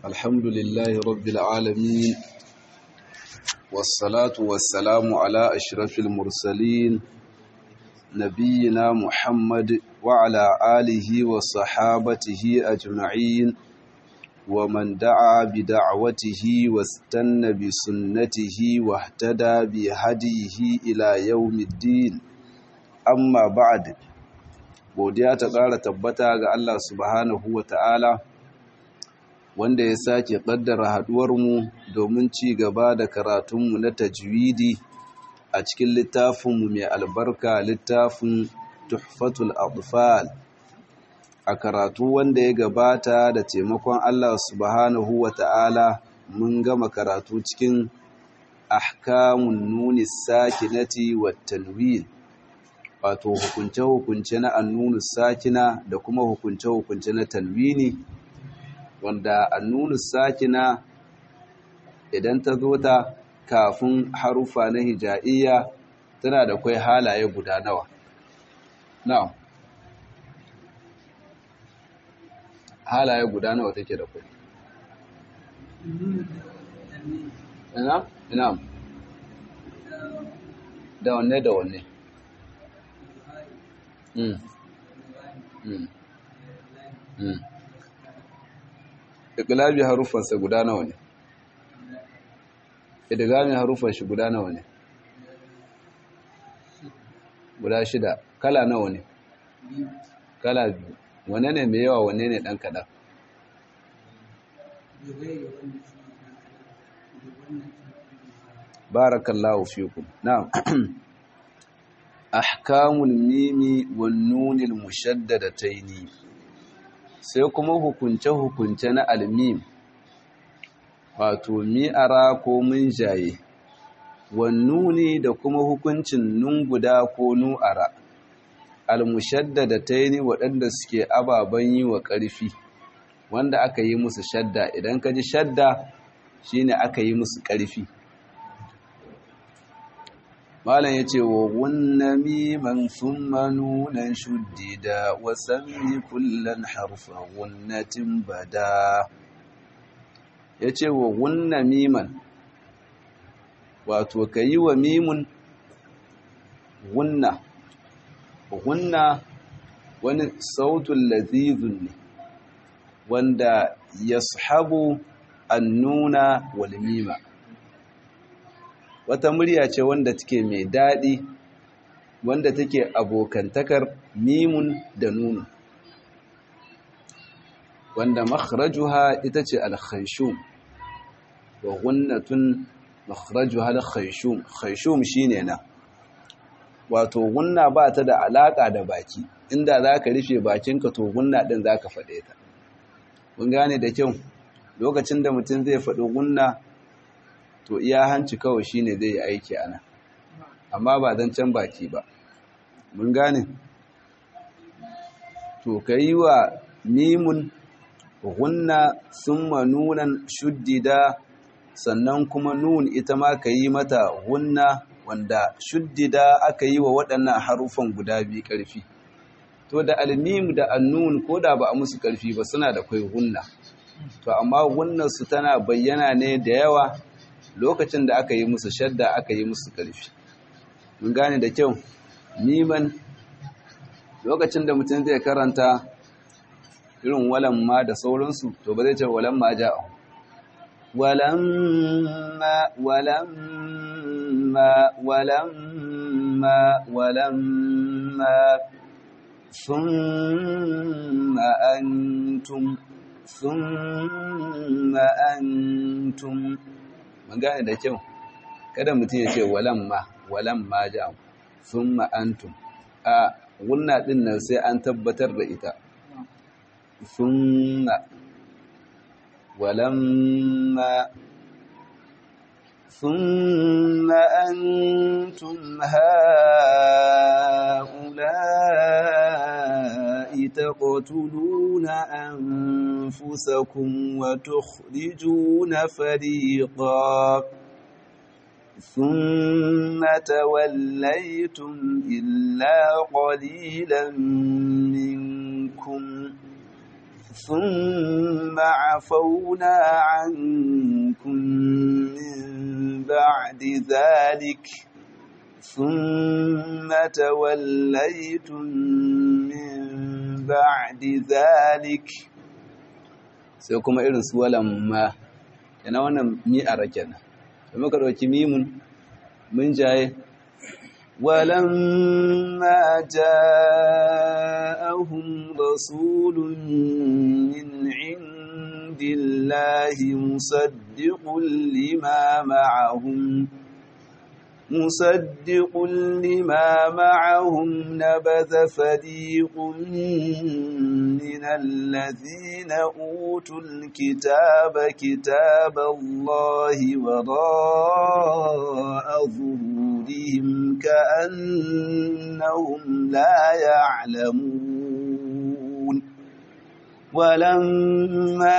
الحمد لله رب العالمين والصلاة والسلام على أشرف المرسلين نبينا محمد وعلى آله وصحابته أجمعين ومن دعا بدعوته واستنى بسنته واهتدى بهديه إلى يوم الدين أما بعد godiya ta ƙara tabbata ga Allah subhanahu wa ta'ala wanda ya sake ƙaddara haɗuwarmu domin ci gaba da karatunmu na tajwidi a cikin littafinmu mai albarka littafin tuhfatul atfal a karatu wanda ya gabata da taimakon Allah subhanahu wa ta'ala mun gama karatu cikin ahkamun nuni sakinati wa tanwin wato hukunce-hukunce na annunu sakina da kuma hukunce-hukunce na tanwini wanda annunu sakina idan ta zo ta kafin harufa na hija'iyya tana da kwai halaye guda nawa na'am halaye guda nawa take da kwai ina ina da wanne da wanne Mm. Mm. Mm. Iqlabi harufansa guda nawa ne? Idgami harufan shi guda nawa ne? Guda shida. Kala nawa ne? Kala biyu. Wane ne mai yawa wane ne ɗan kaɗan? Barakallahu fikum. Na'am. ahkamul mimi wan nunil mushaddadataini sai kuma hukunce hukunce na almim wato mi'ara ko munjaye wan nuni da kuma hukuncin nun guda ko nu'ara al mushaddadataini waɗanda suke ababan yi wa ƙarfi wanda aka yi musu shadda idan ka ji shadda shine aka yi musu ƙarfi malam yace wa gunna miman thumma nunan shuddida wa sammi kullan harfa gunnatin bada yace wa gunna miman wato kayi wa mimun gunna gunna wani sautul lazizun ne wanda yashabu annuna wal mima wata murya ce wanda take mai daɗi wanda take abokantakar mimun da nunu wanda makhrajuha ita ce al-khayshum wa gunnatun makhrajuha al-khayshum khayshum shine na wato gunna ba ta da alaka da baki inda zaka rufe bakinka to gunna din zaka faɗe ta mun gane da kyau lokacin da mutum zai faɗi gunna to iya hanci kawai shine zai yi aiki ana amma ba don can baki ba mun gane to ka yi wa mimun hunna summa nunan shuddida sannan kuma nun ita ma ka yi mata hunna wanda shuddida aka yi wa waɗannan harufan guda biyu ƙarfi to da almim da annun ko da ba a musu ƙarfi ba suna da kwai hunna to amma hunnarsu tana bayyana ne da yawa lokacin da aka yi musu shadda aka yi musu ƙarfi mun gane da kyau niman lokacin da mutum zai karanta irin walan ma da sauransu to ba zai ce walan ma ja'a walamma walamma walamma walamma thumma antum thumma antum mun gane da kyau kada mutum ya ce walamma walamma ja thumma antum a gunna din nan sai an tabbatar da ita thumma walamma thumma antum haula'i taqtuluna anfusakum wa tukhrijuna fariqan ثم توليتم إلا قليلا منكم ثم عفونا عنكم من بعد ذلك ثم توليتم من بعد ذلك sai kuma irin su walamma yana wannan mi'ara kenan da muka ɗauki mimun mun jaye walamma ja'ahum rasulun min indillahi musaddiqun lima ma'ahum مصدق لما معهم نبذ فريق من الذين أوتوا الكتاب كتاب الله وراء ظهورهم كأنهم لا يعلمون ولما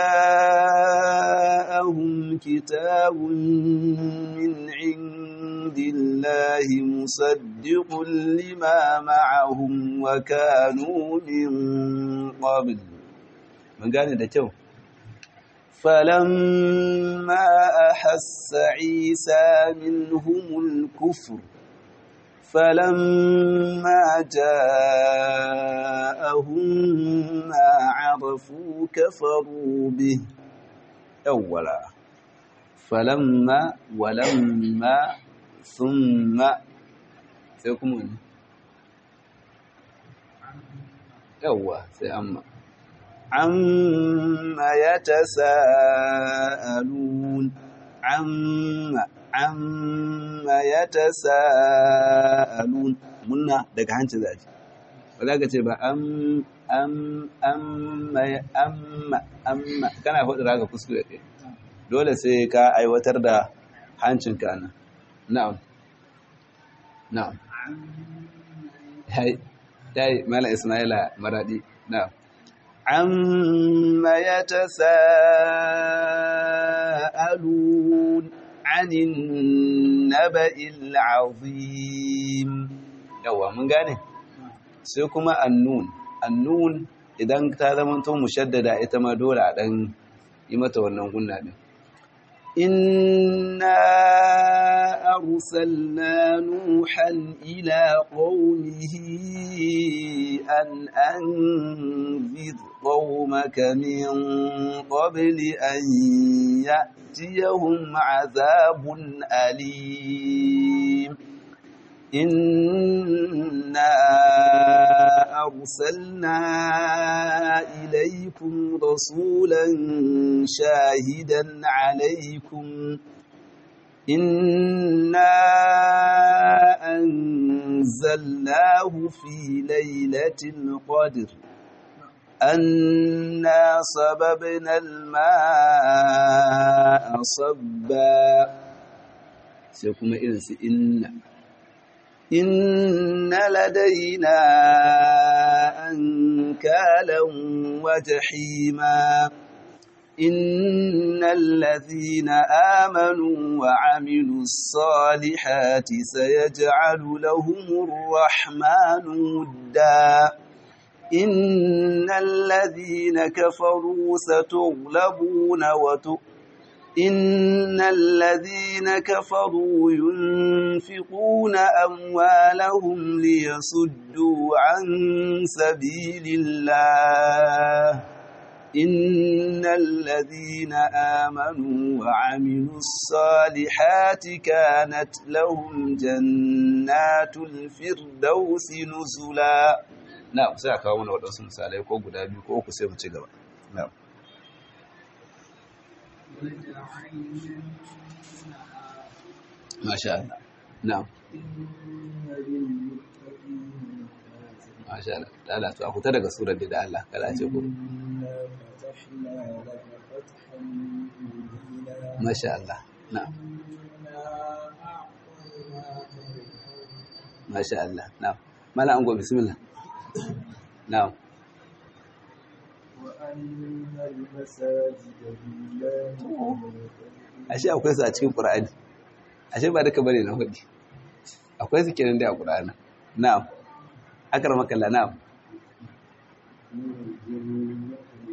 جاءهم كتاب من عند عند الله مصدق لما معهم وكانوا من قبل من قال ده تو فلما أحس عيسى منهم الكفر فلما جاءهم ما عرفوا كفروا به أولا فلما ولما thumma sai kuma wani yawwa sai amma amma ya ta sa'alun amma amma ya ta sa'alun munna daga hanci zaji ba za ka ce ba amma amma amma kana faɗi raga kuskure ɗaya dole sai ka aiwatar da hancinka nan na'am na'am yayi mala ismaila maradi na'am amma yatasaalun anin naba'il azim yawa mun gane sai kuma annun annun idan ta zama to mushaddada ita ma dole a dan yi mata wannan gunna din إنا أرسلنا نوحا إلى قومه أن أنذر قومك من قبل أن يأتيهم عذاب أليم إنا أرسلنا إليكم رسولا شاهدا عليكم إنا أنزلناه في ليلة القدر أنا صببنا الماء صبا سيكون إنس إن إن لدينا أنكالا وجحيما إن الذين آمنوا وعملوا الصالحات سيجعل لهم الرحمن ودا إن الذين كفروا ستغلبون وتؤمنون إن الذين كفروا ينفقون أموالهم ليصدوا عن سبيل الله إن الذين آمنوا وعملوا الصالحات كانت لهم جنات الفردوس نزلا نعم سيأكا وانا ودوس مسالي كو قدابي كو أكو سيما تشيغبا نعم ما شاء الله نعم ما شاء الله لا لا to akuta daga surar da Allah kada ce ku ما شاء الله نعم ما شاء الله نعم ما لا أنقول بسم الله نعم وأن المساجد لله ashe akwai su a cikin Qur'ani ashe ba duka bane na hudi akwai su kenan da a Qur'ani na'am akramaka Allah na'am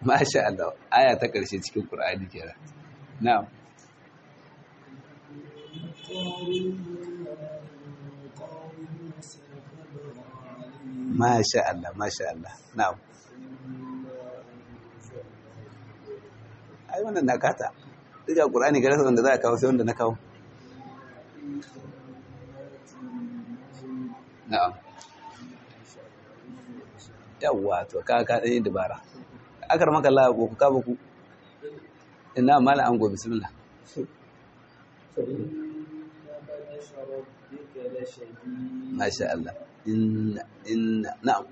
masha Allah aya ta ƙarshe cikin Qur'ani kenan na'am masha Allah masha Allah na'am ai wannan na kata duka Qur'ani ga rasa wanda za a kawo sai wanda na kawo na'am yawwa to ka ka dai dabara akar maka Allah ko ka ba ku ina mala an go bismillah masha Allah inna inna na'am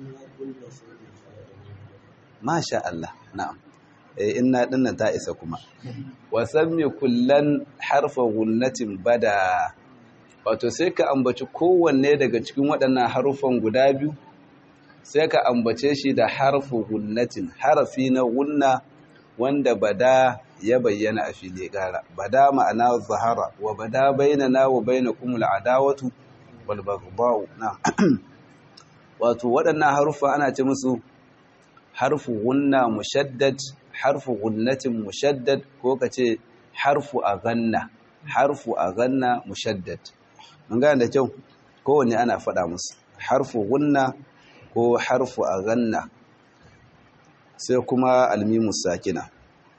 masha Allah na'am eh inna dinnan ta isa kuma wa sammi kullan harfa gunnatin bada wato sai ka ambaci kowanne daga cikin waɗannan harufan guda biyu sai ka ambace shi da harfu gunnatin harafi na gunna wanda bada ya bayyana a fili gara bada ma'ana zahara wa bada bainana wa bainakum al'adawatu wal baghdha'u na wato waɗannan harufa ana ce musu harfu gunna mushaddad harfu gunnatin mushaddad ko kace harfu aghanna harfu aghanna mushaddad mun gane da kyau kowanne ana faɗa musu harfu gunna ko harfu aghanna sai kuma almimu sakina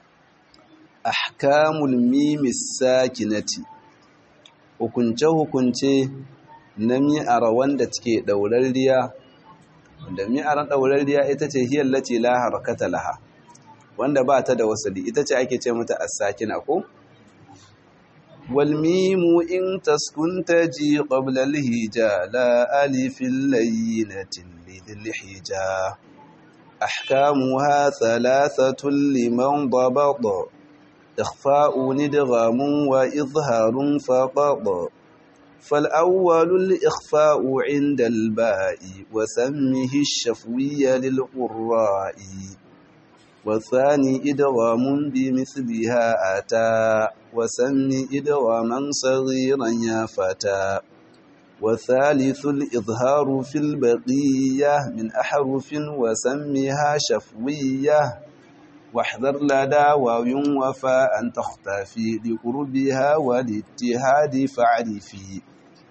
ahkamul mimi sakinati hukunce hukunce na mi'ara wanda take daurarriya wanda mi'aran daurarriya ita ce hiyar lati la harakata laha wanda ba ta da wasali ita ce ake ce mata as-sakina ko wal mimu in taskun taji qabla al-hija la alifin layyinatin lidhil hija أحكامها ثلاثة لمن ضبط إخفاء ندغام وإظهار فقط فالأول الإخفاء عند الباء وسمه الشفوي للقراء والثاني إدغام بمثلها أتى وسم إدغاما صغيرا يا فتى والثالث الإظهار في البقية من أحرف وسمها شفوية واحذر لدى واو وفاء تختفي لقربها والاتهاد فاعرفي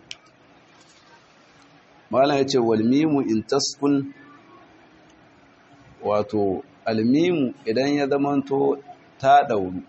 mala ya ce walmimu in taskun wato almimu idan ya zamanto ta ɗauru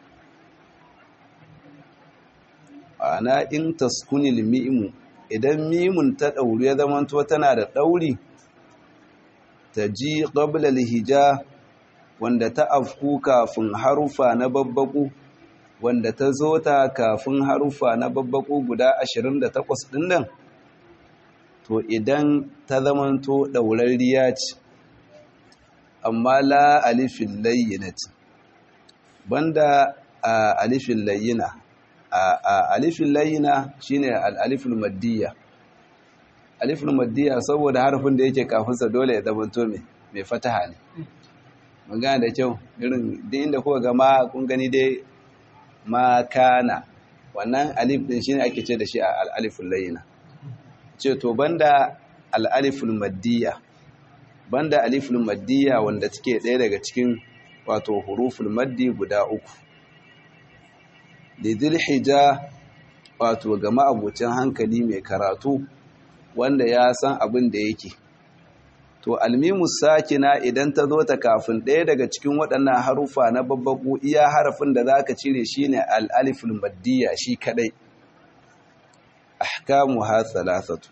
ana in taskunil mimu idan mimun ta ɗauru ya zamanto tana da ɗauri ta ji ƙablal hija wanda ta afku kafin harufa na babbaku wanda ta zo ta kafin harufa na babbaku guda 28 ɗin nan to idan ta zamanto ɗaurarriya ce amma la alifin layyinati banda a alifin layyina a alifin layyina shine al-aliful maddiya aliful maddiya saboda harfin da yake kafinsa dole ya zamanto mai mai fataha ne magana da kyau irin duk inda kuka ga ma kun gani dai ma kana wannan alif din shine ake ce da shi al-aliful layyina ce to banda al-aliful maddiya banda aliful maddiya wanda take ɗaya daga cikin wato huruful maddi guda uku lidil hija wato ga ma'abucin hankali mai karatu wanda ya san abin da yake to almimus sakina idan ta zo ta kafin ɗaya daga cikin waɗannan harufa na babbaku iya harafin da zaka cire shine al-aliful maddiya shi kadai ahkamu ha thalathatu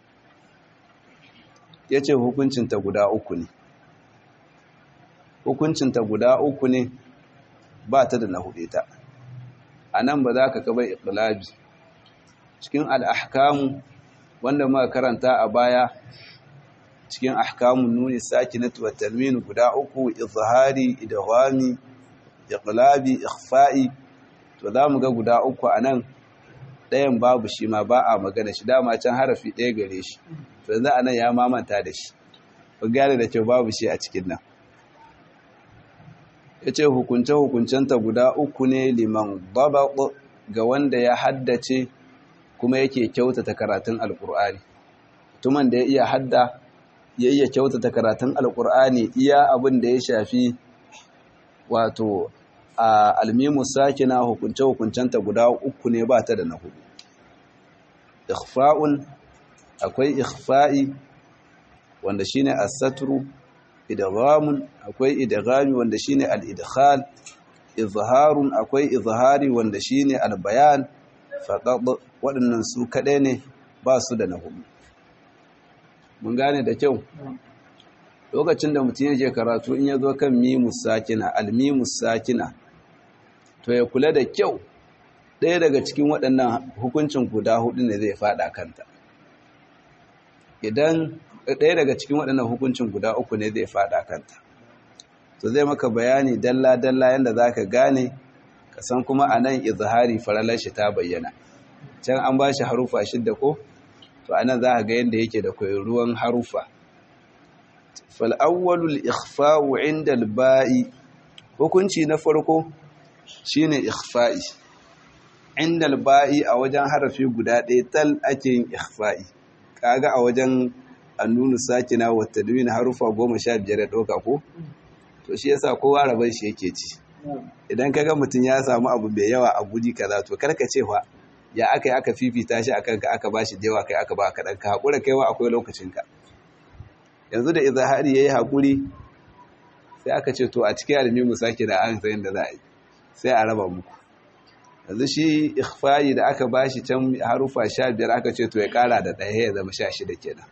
yace hukuncin ta guda uku ne hukuncin ta guda uku ne ba ta da na hude ta anan ba za ka kaba iqlabi cikin al-ahkamu wanda muka karanta a baya cikin ahkamun nuni sakinatu wa talmin guda uku izhari idghami iqlabi ikhfa'i to zamu ga guda uku anan ɗayan babu shi ma ba a magana shi dama can harafi ɗaya gare shi to yanzu anan ya mamanta da shi ku gane da cewa babu shi a cikin nan yace hukunce hukuncenta guda uku ne liman dabaq ga wanda ya haddace kuma yake kyautata karatun alqur'ani mutumin da ya iya hadda ya iya kyautata karatun alkur'ani iya abin da ya shafi wato a almimu sakina hukunce hukuncenta guda uku ne ba ta da na hudu ikhfa'un akwai ikhfa'i wanda shine as-satru idghamun akwai idghami wanda shine al-idkhal izharun akwai izhari wanda shine al-bayan faqad waɗannan su kaɗai ne ba su da na hudu mun gane da kyau lokacin da mutum yake karatu in ya zo kan mimus sakina al-mimus sakina to ya kula da kyau ɗaya daga cikin waɗannan hukuncin guda hudu ne zai faɗa kanta idan ɗaya daga cikin waɗannan hukuncin guda uku ne zai faɗa kanta to zai maka bayani dalla-dalla yadda za ka gane ka san kuma a nan izhari faralar shi ta bayyana can an ba shi harufa shidda ko to a nan za ka ga yadda yake da ruwan harufa fal'awwalul ikhfa'u inda alba'i hukunci na farko shine ikhfa'i inda alba'i a wajen harafi guda ɗaya tal ake yin ikhfa'i kaga a wajen annunu sakina wa tadwin harufa goma sha biyar ya ɗauka ko to shi yasa kowa rabar shi yake ci idan kaga mutum ya samu abu mai yawa a gudi kaza to karka ce fa ya aka yi aka fifita shi akan ka aka bashi da yawa kai aka ba kaɗan ka haƙura kaiwa akwai lokacin ka yanzu da izahari yayi haƙuri sai aka ce to a cikin almimu sake da an sayin da za a yi sai a raba muku yanzu shi ikhfayi da aka bashi can harufa sha biyar aka ce to ya ƙara da ɗaya ya zama sha shida kenan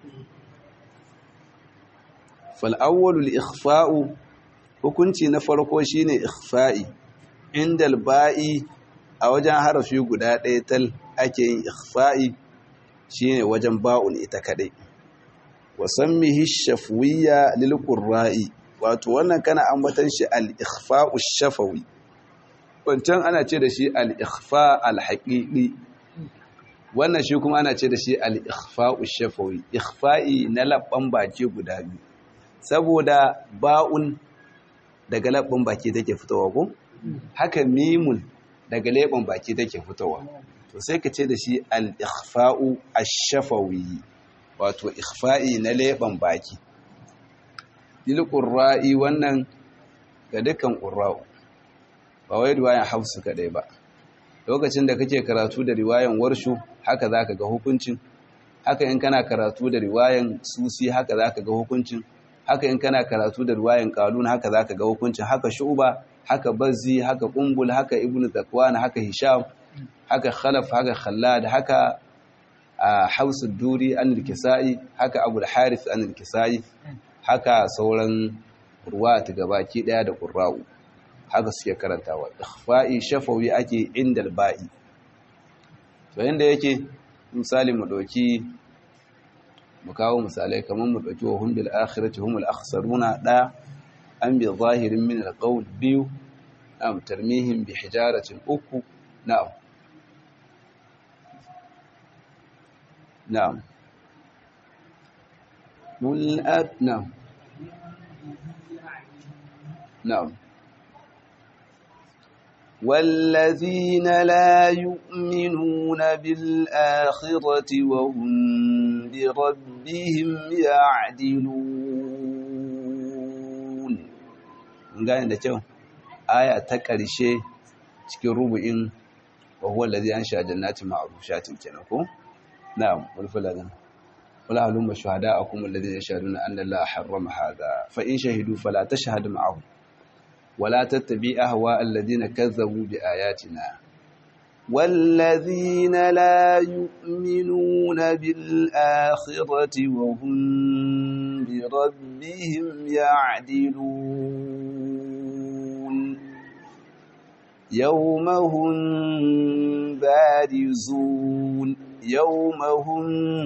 fal'awwalul ikhfa'u hukunci na farko shine ikhfa'i inda ba'i a wajen harafi guda ɗaya tal ake yin ikhfa'i shine wajen ba'un ita kaɗai wasammihi shafwiyya lil qurra'i wato wannan kana ambatan shi al-ikhfa'u shafawi wancan ana ce da shi al-ikhfa al-haqiqi wannan shi kuma ana ce da shi al-ikhfa'u shafawi ikhfa'i na labban baki guda biyu saboda ba'un daga labban baki take fitowa ko haka mimun daga leban baki take fitowa to sai ka ce da shi al-ikhfa'u ash-shafawi wato ikhfa'i na leban baki lil qurra'i wannan ga dukkan qurra'u ba wai riwayan hafsu kadai ba lokacin da kake karatu da riwayan warshu haka zaka ga hukuncin haka in kana karatu da riwayan susi haka zaka ga hukuncin haka in kana karatu da riwayan qalun haka zaka ga hukuncin haka shu'ba haka bazzi haka qumbul haka ibnu zakwan haka hisham haka khalaf haka khallad haka hausu duri an kisai haka abu harith an kisai haka sauran ruwat gabaki daya da qurra'u haka suke karantawa ikhfa'i shafawi ake indal ba'i to yanda yake misali mu dauki mu kawo misalai kamar mu dauki wa hum bil akhirati humul akhsaruna da an bi zahirin min alqawl biyu am tarmihim bi hijaratin uku na'am na'am mul na'am na'am والذين لا يؤمنون بالآخرة وهم بربهم يعدلون gane da kyau aya ta ƙarshe cikin rubu'in wa huwa allazi ansha jannatin ma'rushatin kenan ko na'am wal falagan wala halumma shuhada'akum alladhina yashhaduna anna la harrama hadha fa in shahidu fala tashhad ma'ahum ولا تتبع أهواء الذين كذبوا بآياتنا والذين لا يؤمنون بالآخرة وهم بربهم يعدلون يوم هم بارزون يوم هم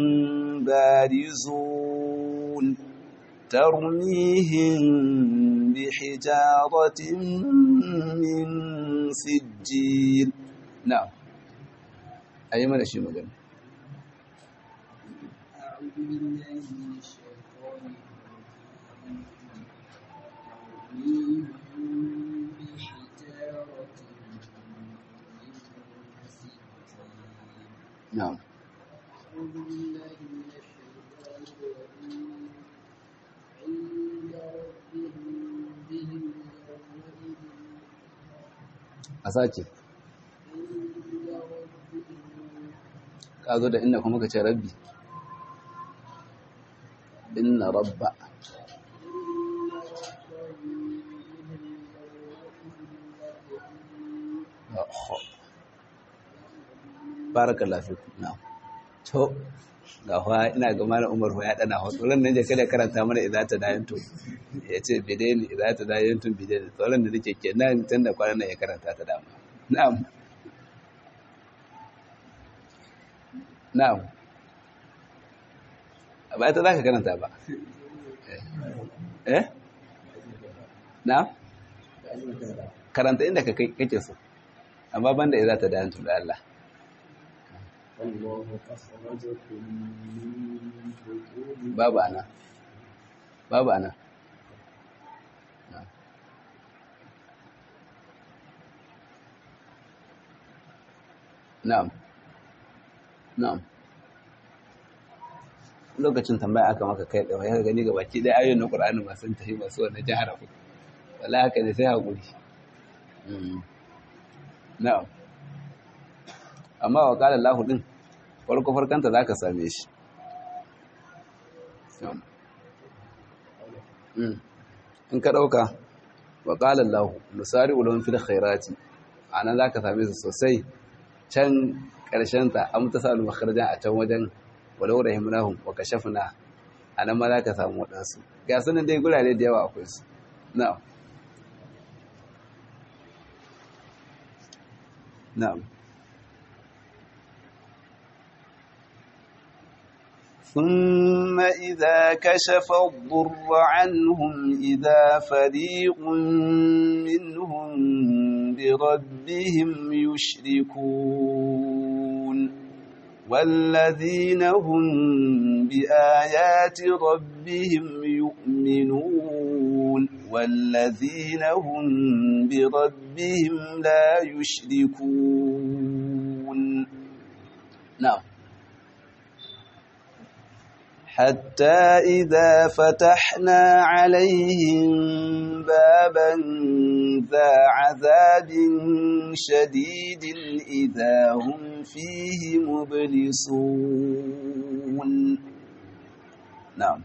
بارزون ترميهم بحجارة من سجيل نعم أي من الشيء مجال أعوذ بالله من الشيطان الرجيم بحجارة من سجيل نعم أعوذ بالله من الشيطان الرجيم عند ربهم بهم يومئذ a sace ka zo da inda kuma ka ce rabbi inna rabba barakallahu fikum na'am to ga fa ina ga malam Umar ya dana ho tsoron nan je kada karanta mana idza ta dayin to yace bidaini idza ta dayin to bidaini tsoron da nake kenan tun da kwanan nan ya karanta ta dama na'am na'am ba ta zaka karanta ba eh na'am karanta inda kake so amma banda idza ta dayin to da Allah الله أخرجكم من بطون babu ana babu ana na'am na'am lokacin tambaya aka maka kai da ya gani ga baki ɗaya ayoyin na Qur'ani ba sun tafi masu wannan jihar ku wala haka ne sai hakuri na'am amma wa qala Allahu din farko farkanta zaka same shi in ka ɗauka wa ƙalar lahu nusari ulon fil khairati a nan za ka same su sosai can ƙarshenta an mutu sa almakarjan a can wajen walau rahimnahum wa kashafna a nan ma za ka samu waɗansu ga sunan dai gurare da yawa akwai su na'am na'am ثم إذا كشف الضر عنهم إذا فريق منهم بربهم يشركون والذين هم بآيات ربهم يؤمنون والذين هم بربهم لا يشركون نعم حتى إذا فتحنا عليهم بابا ذا عذاب شديد إذا هم فيه مبلسون نعم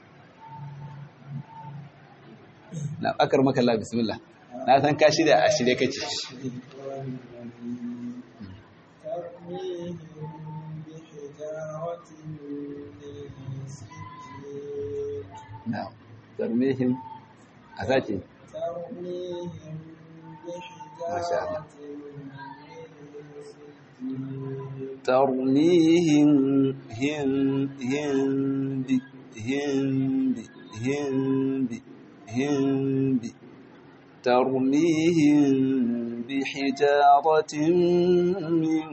نعم أكرمك الله بسم الله na san ka shirya a shirye kake na'am tarmihim a sake masha Allah tarmihim him him bi him bi him bi him bi ترميهم بحجارة من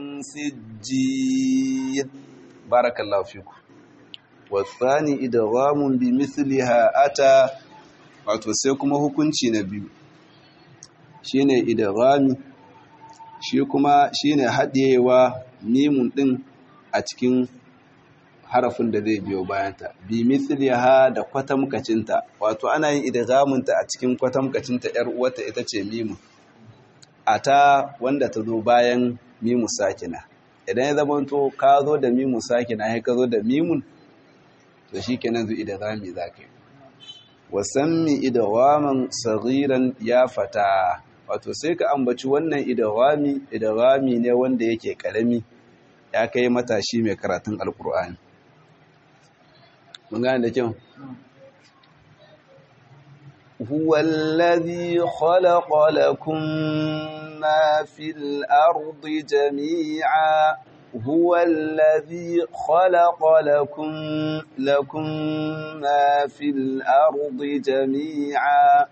سجيل بارك الله فيكم والثاني إدغام بمثلها أتى wato sai kuma hukunci na biyu shine idghami shi kuma shine haɗewa mimun ɗin a cikin harafin da zai biyo bayanta bi mithliha da kwatamkacinta wato ana yin idghamunta a cikin kwatamkacinta yar uwarta ita ce mimun ata wanda ta zo bayan mimu sakina idan ya zamanto ka zo da mimu sakina sai ka zo da mimun to shikenan zu idghami zaka yi wasammi idghaman saghiran ya fata wato sai ka ambaci wannan idghami idghami ne wanda yake karami ya kai matashi mai karatun alkur'ani mun gane da kyau huwa allazi khalaqa lakum ma fil ardi jami'a huwa allazi khalaqa lakum lakum ma fil ardi jami'a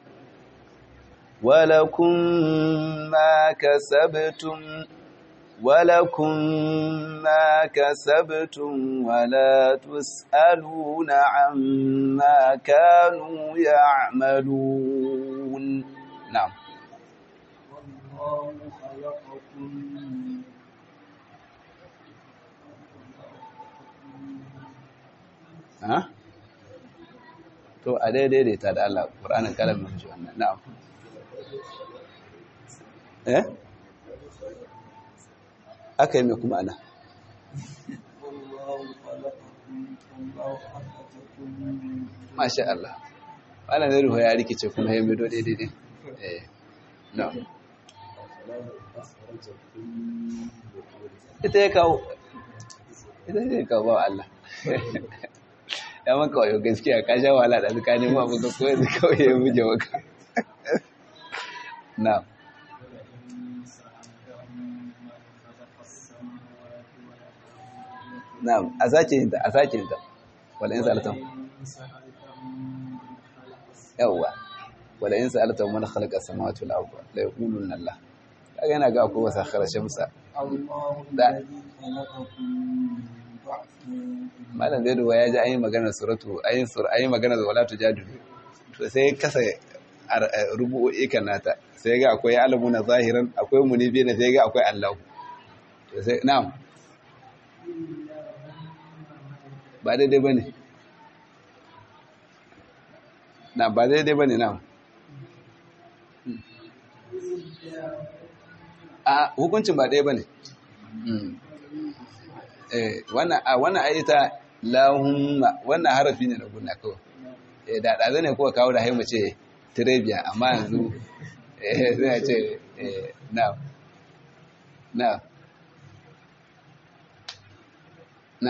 ولكم ما كسبتم ولكم ما كسبتم ولا تسألون عما كانوا يعملون نعم والله خلقكم ها to a daidai da ta da Allah Qur'anin kalamin ji wannan na'am eh aka yi mai kuma ana masha Allah wannan zai ruwa ya rikice kuma ya mido daidai eh no ita ya kawo ita ya kawo ba Allah ya maka wayo gaskiya ka sha wahala da suka nemo abu ka koyar da kawai ya muje maka na na a sake yin ta a sake yin ta wala yin salatan yawwa wala yin salatan man khalaqa samawati wal arda la yaquluna Allah kaga yana ga akwai wasa kharashamsa da malam zai duba ya ji an yi maganar suratu ayin sur ayin maganar wala tujadilu to sai kasa rubu'o'i kan nata sai ga akwai alamuna zahiran akwai munibi na sai ga akwai allahu to sai na'am ba daidai bane na ba daidai bane na'am a hukuncin ba ɗaya bane wannan a wannan ayata lahumma wannan harafi ne na gunna kawai eh da da ne kuwa kawo da haimu ce trebiya amma yanzu eh zai ce eh na na na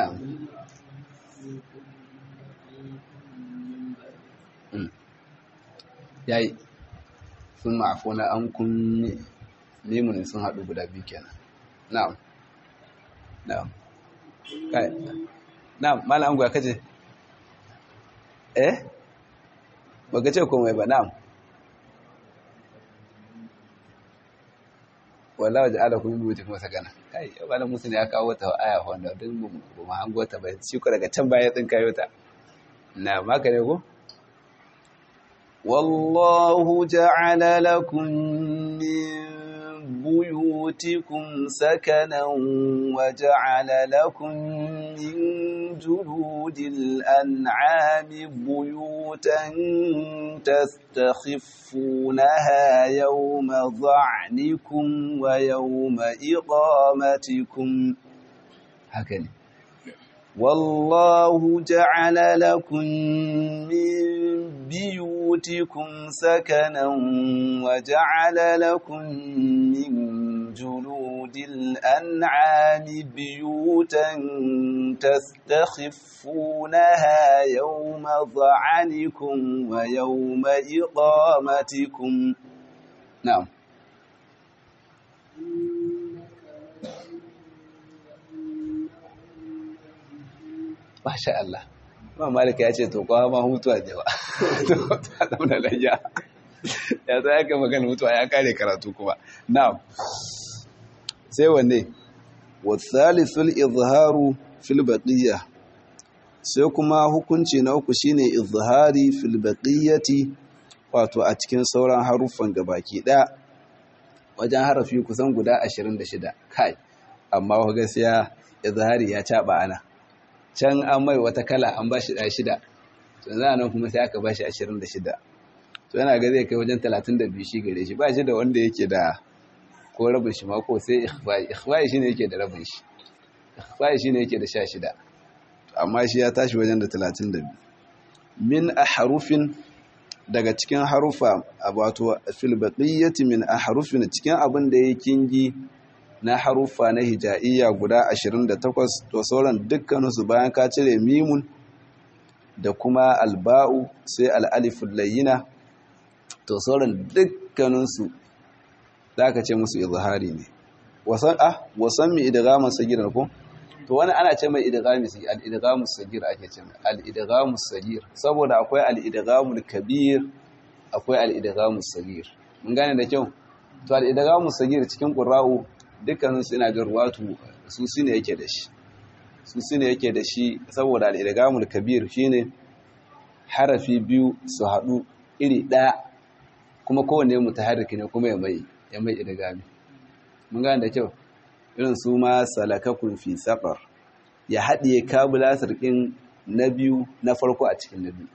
yayi sun ma'afuna an kun limunin sun haɗu guda biyu kenan na'am na'am kai na malam ango kace eh baka ce komai ba na'am wallahi ja'ala kun bi mutum wasa gana kai malam musu ne ya kawo ta aya wanda duk mu mu hango ta ba shi ko daga can baya din kayo ta na maka ne ko والله جعل لكم من بيوتكم سكنا وجعل لكم من جلود الأنعام بيوتا تستخفونها يوم ظعنكم ويوم إقامتكم هكذا والله جعل لكم من بيوتكم سكنا وجعل لكم من جلود الأنعام بيوتا تستخفونها يوم ظعنكم ويوم إقامتكم نعم Masha Allah. Ma Malika ya ce, To, kawo ma hutuwa ne ba. To, ta zauna layya. Ya zai aka magana mutuwa ya kare karatu kuma. Na'am. Sai wanne? Wasalisul izharu fil baqiyya. Sai kuma hukunci na uku shine izhari fil baqiyyati wato a cikin sauran haruffan gabaki ɗaya. Wajen harafi kusan guda 26. Kai. Amma gaskiya izhari ya caba ana. can an mai wata kala an ba shi ɗaya shida to za nan kuma sai aka ba shi ashirin da shida to yana ga zai kai wajen talatin da biyu shi gare shi ba shi da wanda yake da ko rabin shi ma ko sai ikhfa'i ikhfa'i shine yake da rabin shi ikhfa'i shine yake da sha shida amma shi ya tashi wajen da talatin da biyu min ahrufin daga cikin harufa wato fil baqiyati min ahrufin cikin abin da yake kingi na haruffa na hija'iyya guda 28 to sauran dukkaninsu bayan ka cire mimun da kuma alba'u sai al'alifun layyina to sauran dukkaninsu za ka ce musu izhari ne wasan ah wasan mi idgamun sagir ko to wani ana ce mai idgamu sagir al-idgamu sagir ake ce mai al-idgamu sagir saboda akwai al-idgamul kabir akwai al-idgamu sagir mun gane da kyau to al-idgamu sagir cikin qurra'u dukkaninsu ina jin ruwatu su su ne yake da shi su su ne yake da shi saboda al'idagamul kabir shine harafi biyu su haɗu iri ɗaya kuma kowane mutaharriki ne kuma ya mai ya mai idagami mun gane da kyau irin su ma salakakun fi safar ya haɗiye kabula sarkin na biyu na farko a cikin na biyu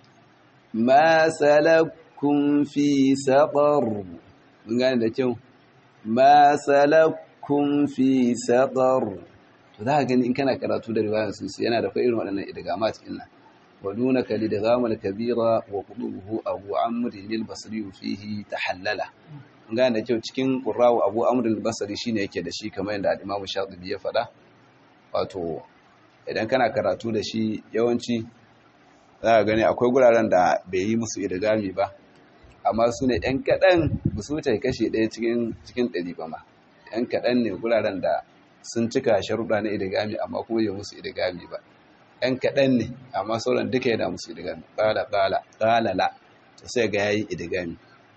ma salakun fi safar mun gane da kyau ma salakkum fi saqar to za ka gani in kana karatu da riwayar su yana da fa irin waɗannan idgamat din nan ودونك لدغام الكبيرة وقلوبه أبو عمرو البصري فيه تحللا gane da kyau cikin ƙurrawa abu amurin basari shi ne yake da shi kamar yadda al'imamu shaɗubi ya faɗa wato idan kana karatu da shi yawanci za a gani akwai guraren da bai yi musu idigami ba amma su ne ‘yan kaɗan ba su wuce kashe ɗaya cikin ɗari ba ma ‘yan kaɗan ne guraren da sun cika sharuɗa na idigami amma kuma yi musu idigami ba ‘yan kaɗan ne amma sauran duka yana musu idigami ƙala ƙala ƙalala to sai ga yayi idigami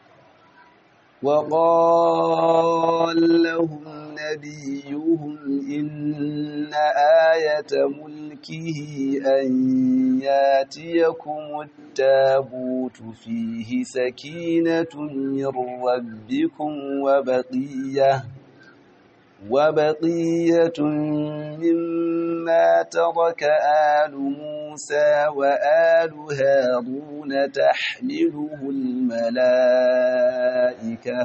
وقال لهم نبيهم إن آية ملكه أن ياتيكم التابوت فيه سكينة من ربكم وبقية وبقية مما ترك آل موسى وآل هارون تحمله الملائكة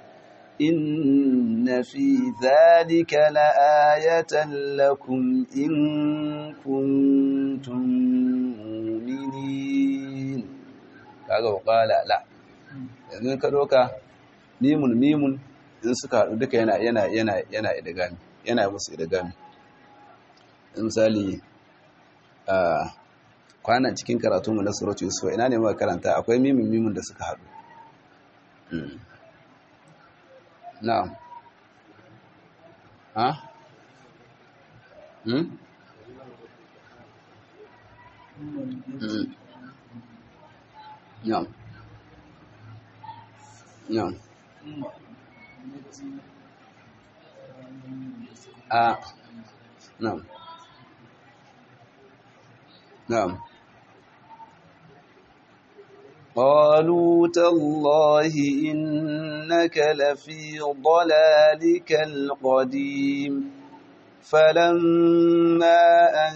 إن في ذلك لآية لكم إن كنتم مؤمنين kaga qala la yanzu ka doka mimun mimun in suka haɗu duka yana yana yana yana idgami yana musu idgami misali a kwanan cikin karatu mu na suratu yusuf ina ne muka karanta akwai mimin mimin da suka haɗu na'am ha hmm na'am na'am a na'am نعم قالوا تالله إنك لفي ضلالك القديم فلما أن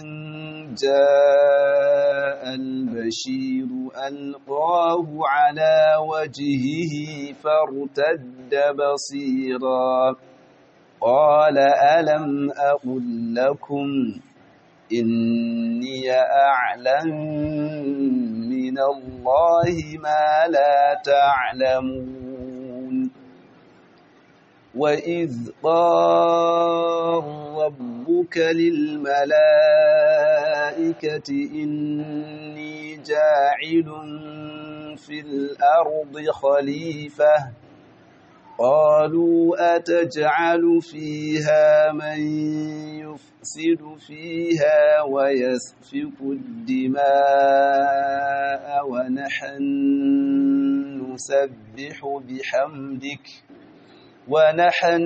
جاء البشير ألقاه على وجهه فارتد بصيرا قال ألم أقل لكم إني أعلم من الله ما لا تعلمون وإذ قال ربك للملائكة إني جاعل في الأرض خليفة قالوا أتجعل فيها من يفسد فيها ويسفك الدماء ونحن نسبح بحمدك ونحن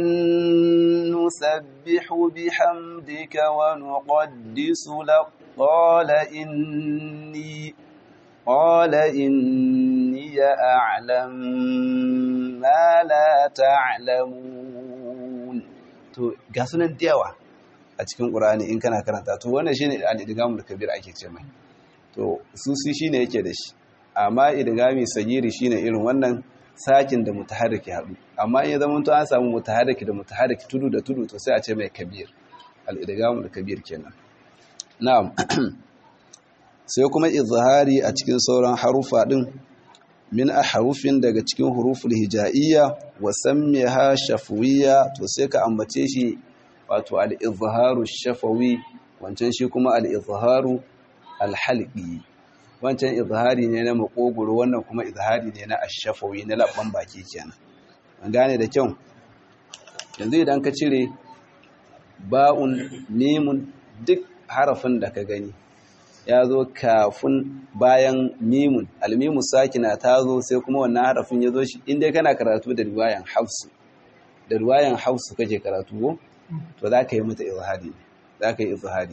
نسبح بحمدك ونقدس لك قال إني قال إني أعلم ما لا تعلمون to ga sunan diyawa a cikin Qur'ani in kana karanta to wannan shine al-idgamul kabir ake ce mai to susi shine yake da shi amma idgami sagiri shine irin wannan sakin da mutaharriki haɗu amma in ya zama to an samu mutaharriki da mutaharriki tudu da tudu to sai a ce mai kabir al-idgamul kabir kenan na'am sai kuma izhari a cikin sauran harufa din min ahrufin daga cikin huruful hija'iyya wa sammiha shafwiyya to sai ka ambace shi wato al-izharu shafawi wancan shi kuma al-izharu al-halqi wancan izhari ne na makogoro wannan kuma izhari ne na ash-shafawi na labban baki kenan an gane da kyau yanzu idan ka cire ba'un mimun duk harafin da ka gani ya zo kafin bayan mimun almimu sakina ta zo sai kuma wannan harafin ya zo shi inda kana karatu da riwayan hafsu da riwayan hafsu kake karatu ko to za ka yi mata izhari za ka yi izhari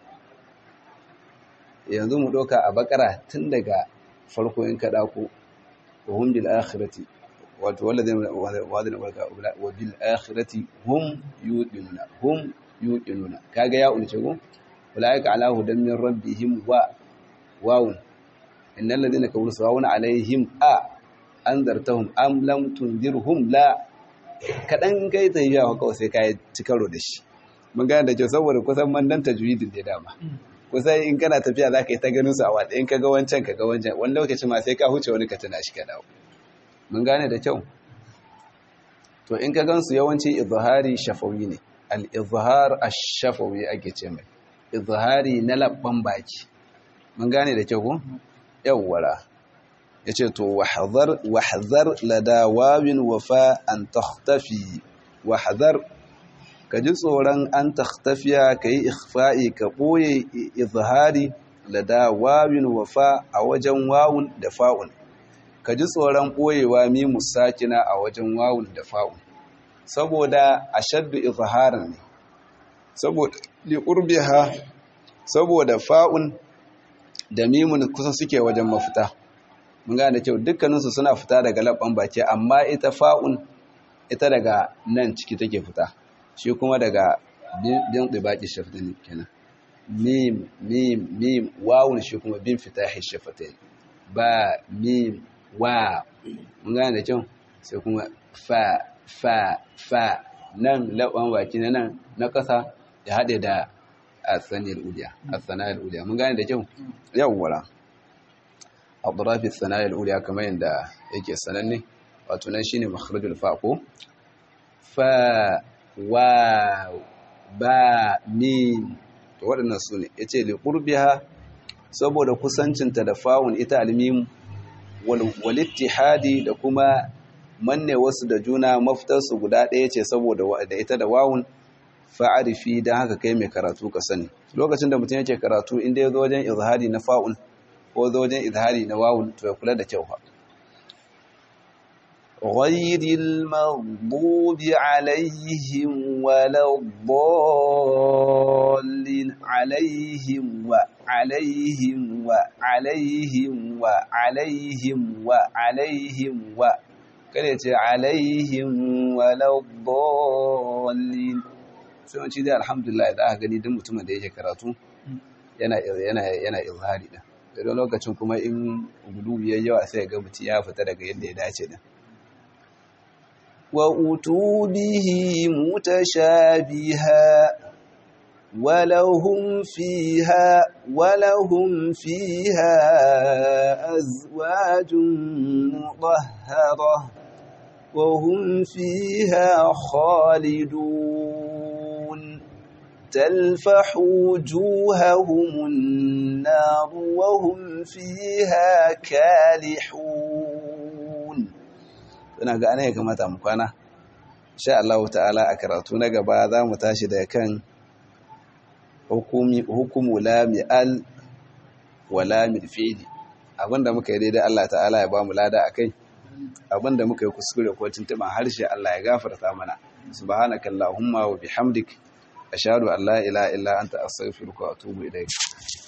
yanzu mu ɗauka a bakara tun daga farko in ka ɗako wa hum bil akhirati wato wanda zai wadana barka wa bil akhirati hum yuqinuna hum yuqinuna kaga ya ulce ko ulaika ala hudan min rabbihim wa wawun innal ladina kafaru sawawun alaihim a anzartahum am lam tunzirhum la kaɗan kai ta yi yawa kawai sai ka yi ci karo da shi mun gane da kyau saboda kusan mandan tajwidin da dama kusan in kana tafiya za ka yi ta ganin su a wata in ka ga wancan ka ga wancan wani lokaci ma sai ka huce wani ka tuna shi ka dawo mun gane da kyau to in ka gansu yawanci izhari shafawi ne al-izhar ash-shafawi ake ce mai izhari na labban baki mun gane da kyau ko yawwara yace to wahdhar wahdhar lada wawin wafa an takhtafi wahdhar ka ji tsoron an takhtafiya kai ikhfa'i ka boye izhari lada wawin wafa a wajen wawun da fa'un ka ji tsoron ɓoyewa mimu sakina a wajen wawun da fa'un saboda a shaddu izharin ne saboda liƙurbiha saboda fa'un da mimun kusa suke wajen mafita mun gane kyau dukkaninsu suna fita daga labban baki amma ita fa'un ita daga nan ciki take fita shi kuma daga bin ɗibaki shafatin kenan mim mim mim wawun shi kuma bin fita shafatin ba mim wa mun gane da kyau sai kuma fa fa fa nan laban baki na nan na ƙasa ya haɗe da asaniyar uliya asaniyar uliya mun gane da kyau yawwara adrafi sanayar uliya kamar yadda yake sananne wato nan shine makharajul fa ko fa wa ba mim to waɗannan su ne yace li qurbiha saboda kusancinta da fawun ita almim walittihadi da kuma manne wasu da juna mafitarsu guda ɗaya ce saboda da ita da wawun fa'arifi don haka kai mai karatu ka sani lokacin da mutum yake karatu inda ya zo wajen izhari na fa'un ko zo wajen izhari na wawun to ya kula da kyau غير المغضوب عليهم ولا الضالين عليهم وعليهم وعليهم وعليهم وعليهم و kada ce alaihim waladdallin sai wanci dai alhamdulillah da aka gani duk mutumin da yake karatu yana yana yana izhari da daga lokacin kuma in gudu yayi yawa sai ga mutum ya fita daga yadda ya dace din وأتوا به متشابها ولهم فيها ولهم فيها أزواج مطهرة وهم فيها خالدون تلفح وجوههم النار وهم فيها كالحون ina ga ana ya kamata mu kwana insha Allah ta'ala a karatu na gaba za mu tashi daga kan hukumi hukumu la mi'al wa la fi'li abinda muka yi daidai Allah ta'ala ya ba mu lada akai abinda muka yi kuskure ko tuntuban harshe Allah ya gafarta mana subhanaka allahumma wa bihamdik ashhadu an la ilaha illa anta astaghfiruka wa atubu ilaik